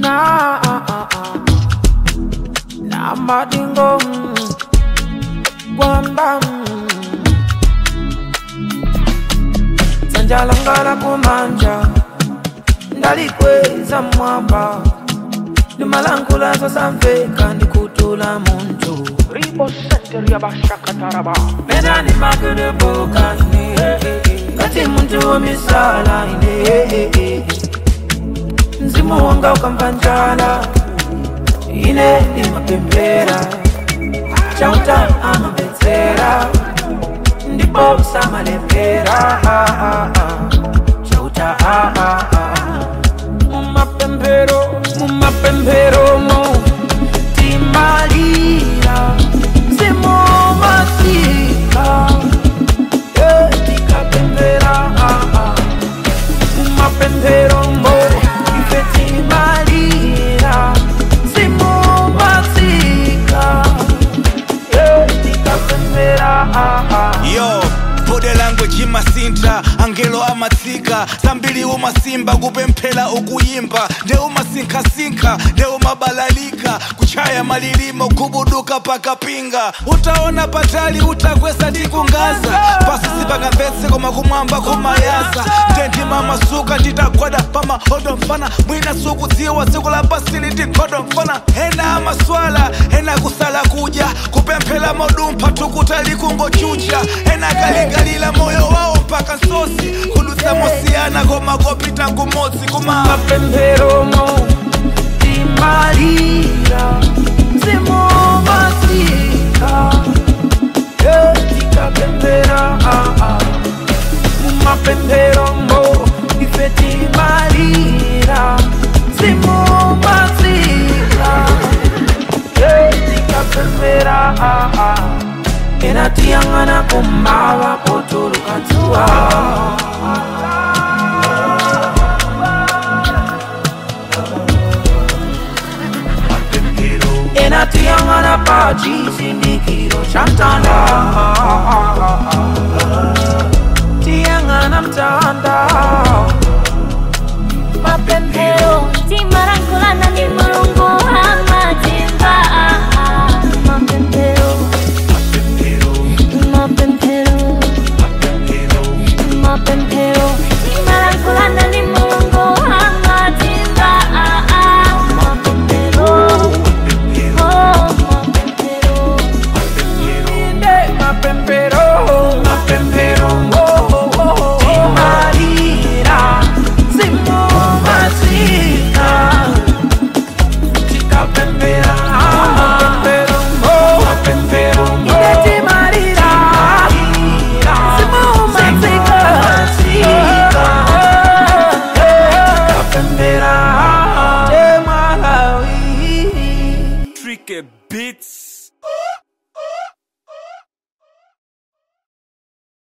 na na madingo kwamba sanjalangala kumanja ndalikweza mwamba ndimalangula zosamveka ndikutula muntu Ribo Center Yabashakataraba. menani makedebokane kati muntu womisala ine mzimu wanga ukamva njala ine ndimapembera chauta amabetsera ndipo samalembera chauta mumapembero mumapembero mo timalira mzimu masika tikapembera mumapembero mo ife timalira mzimu masika tikapembera yo bode language imasinta angelo amatsika zambiri umasimba kupemphera ukuyimba nde umasinkhasinkha nde umabalalika kuchaya malilimo kubuduka pakapinga utaona patali utakwesa tikungaza pasi sipangamvetse koma kumwamba kumayaza ndendima masuka nditagwada pamahodo mfana mwina sukudziwa tsiku la pasili tikhodo mfana ena amaswala ena kusala kudya kupemphera modumpha tukutali kungochucha ena kalingalila moyo wawo mpaka nsosi kudutsa mosiyana koma kopita kumodzi kuma mapemberomo timalira mzimu masika tikapembera mumapemberomo ife timalira mzimu masika tikapembera ena tiyang'ana kumava potuluka dzuwa enatiyang'ana pa chisindikiro cha mtanda tiyang'ana mtanda mapemphero timalankhulana ndi mulungu amatimba mapemphero mapemphero mapemphero timalankhulana ndi mulungu amatimba mapemphero oh mapemphero inde mapempero mapempero timalira zimu masika tikapembera mapempero mapempero inde timalira zimu masika tikapembera temalawi Tricky beats